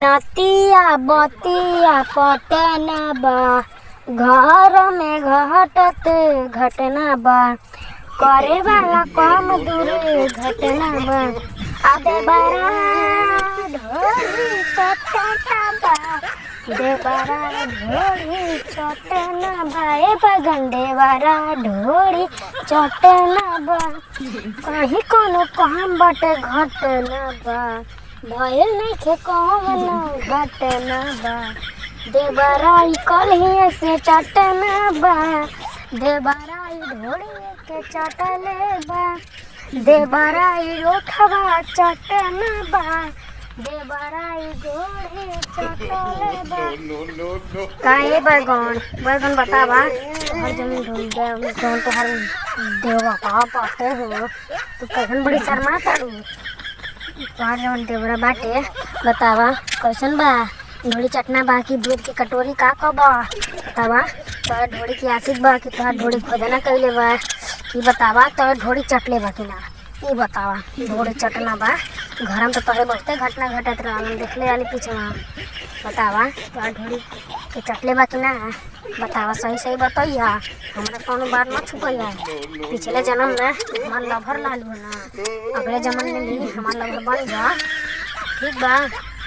नतिया बतिया पटना बा घर में घटत घटना बा करे वाला कम दूर घटना बा अबे बड़ा ढोली चटना बा देवरा ढोली चटना बा ए बगंडे वाला ढोली चटना बा कहीं कोनो काम बाटे घटना बा भयल नइखे कौनो घटना बा देवराई कलही से चटना बा देवराई ढोली के चटले बा देवराई रोखवा चटना बा देवराई घोड़े चटले बा काहे बैगन बैगन बतावा हर जमीन ढूंढ गया जौन तो हर देवा का पाते हो तू कैसन बड़ी शर्मा तारू तोहार जवन देवरा बाटे बतावा कैसन बा ढोली चटना बा कि दूध की कटोरी का कब बा बतावा तोहर ढोली की आशिक बा कि तोहर ढोली खोदना कैले बा कि बतावा तोहर ढोली चटले बा कि ना ई बतावा ढोली चटना बा घर में तो तोहरे बहुते घटना घटत रहल देखले वाली पीछे बतावा तोहर ढोली के चटले बा कि ना बतावा सही सही बतैया हमरा कोनो बात मत छुपैया पिछले जन्म में हमार लभर लालू है ना अगले जन्म में भी हमार लभर बन जा ठीक बा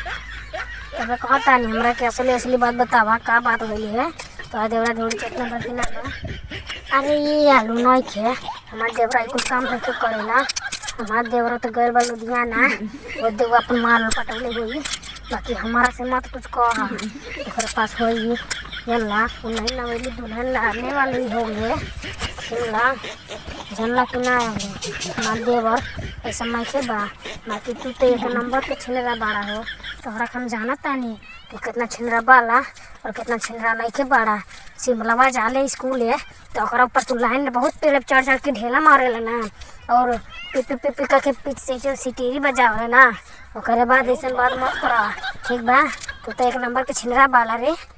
तब कहता नहीं हमरा के असली असली बात बतावा का बात होली है तो देवरा ढोली चटना बा कि ना बा अरे ये आलू नहीं खे हमार देवरा कुछ काम नहीं करेला हमार देवरा तो गए बा लुधियाना वो देव अपन माल पटौले हुई बाकी हमारा से मत कुछ कह ओकरे पास होई यल्ला उ नहीं नवेली दुल्हन लाने वाली हो गए सुनला जानला कि ना हमार देवर ऐसा नहीं बा बाकी तू तो एक नंबर के छिलरा बाड़ा हो तोहरा के हम जाना तानी तू कितना छिलरा बाला और कितना छिलरा नहीं के बाड़ा शिमलावा जाले स्कूल है तो ओकरा ऊपर तू लाइन में बहुत पेड़ पे चढ़ चढ़ के ढेला मारेला ना और पिपी पिपी करके पीछ से जो सिटीरी बजावे ना ओकरे बाद ऐसा बात मत करा ठीक बा तू तो एक नंबर के छिलरा बाला रे